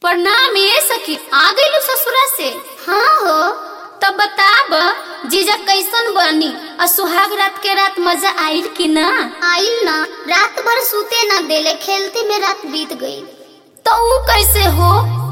प्रणाम ये सखी आ गइलू ससुरा से हाँ हो तब बताब जीजा कैसन बनी और सुहाग रात के रात मजा आइल कि ना आइल ना रात भर सूते ना देले खेलते में रात बीत गई तो ऊ कैसे हो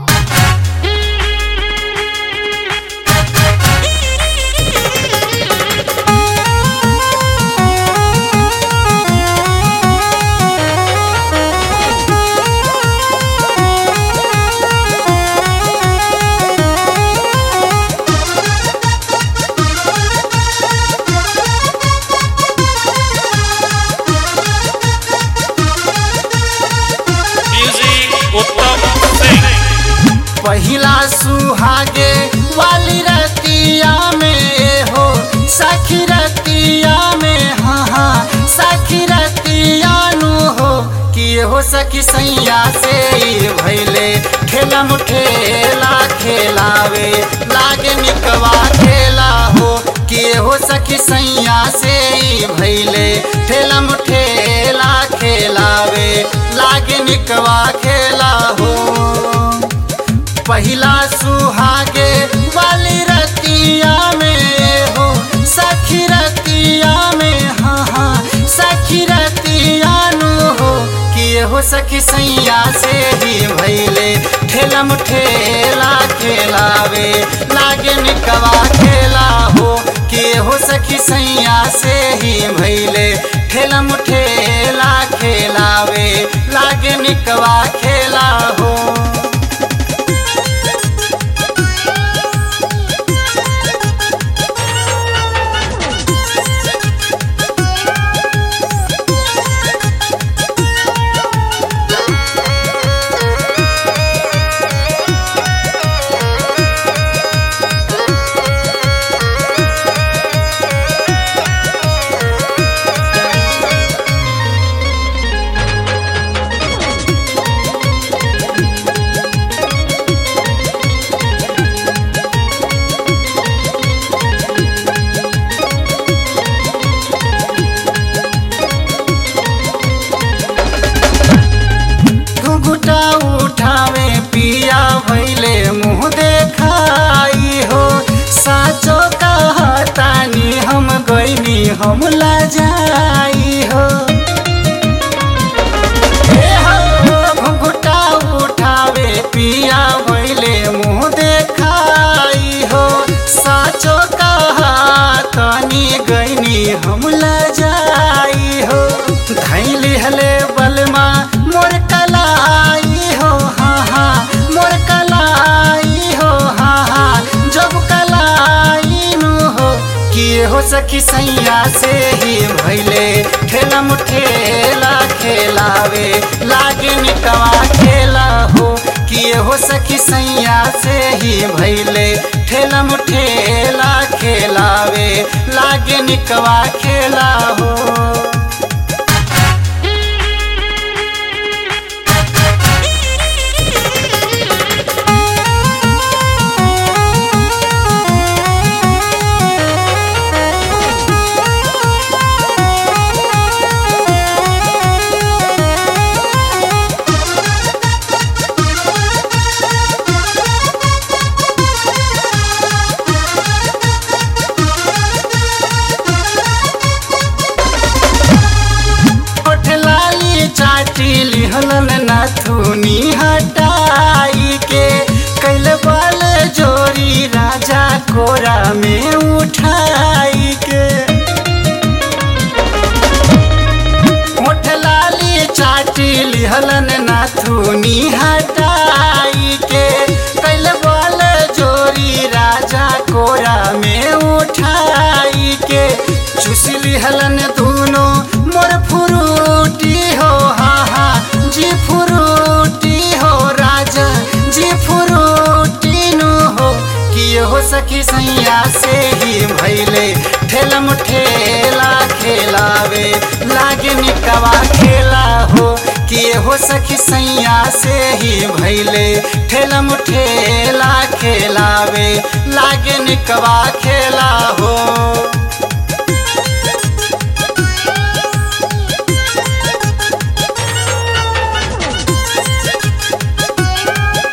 म्यूजिक उत्तम सिंह पहिला सुहागे वाली रतिया में हो सखी रतिया में हाँ हाँ सखी रतिया नु हो कि हो सखी सैया से ही भैले खेलम खेला खेलावे लागे निकवा खेला हो कि हो सखी सैया से ही भैले ठेलम ठेला खेलावे लागे निकवा खेला हो पहिला सुहागे वाली रतिया में हो सखी रतिया में हाँ हाँ सखी रतिया नु हो कि हो सखी सैया से ही भैले ठेलम ठेला खेलावे लागे निकवा खेला हो कि हो सखी सैया से ही भैले ठेलम ठेला खेलावे लागे निकवा खेला हो घुघुटा उठावे पिया भैले मुँह देखाई हो साचो कहतानी हम गईनी हम जाई हो ए हो, घुघुटा उठावे पिया भैले मुँह देखाई हो साचो कहतानी गईनी हम जाई हो धैली हले बलमा मोर कलाई हो हाँ हाँ मोर कलाई हो हाँ हाँ जब कलाई नु हो कि हो सखी सैया से ही भैले ठेलम ठेला खेलावे लागे निकवा खेला हो कि हो सखी सैया से ही भैले ठेलम ठेला खेलावे लागे निकवा खेला हो लाली चाटी लिहलन नाथुनी हटाई के कैल बल जोरी राजा कोरा में उठाई के होठ लाली चाटी लिहलन नाथुनी हटाई के कैल बल जोरी राजा कोरा में उठाई के चुस लिहलन दोनों मोर फुरूटी हो हा हा जी फुरूटी हो राजा जी फुरूटी नु हो कि हो सखी सैया से ही भैले ठेलम ठेला खेलावे लागे निकवा खेला हो कि हो सखी सैया से ही भैले ठेलम ठेला खेलावे लागे निकवा खेला हो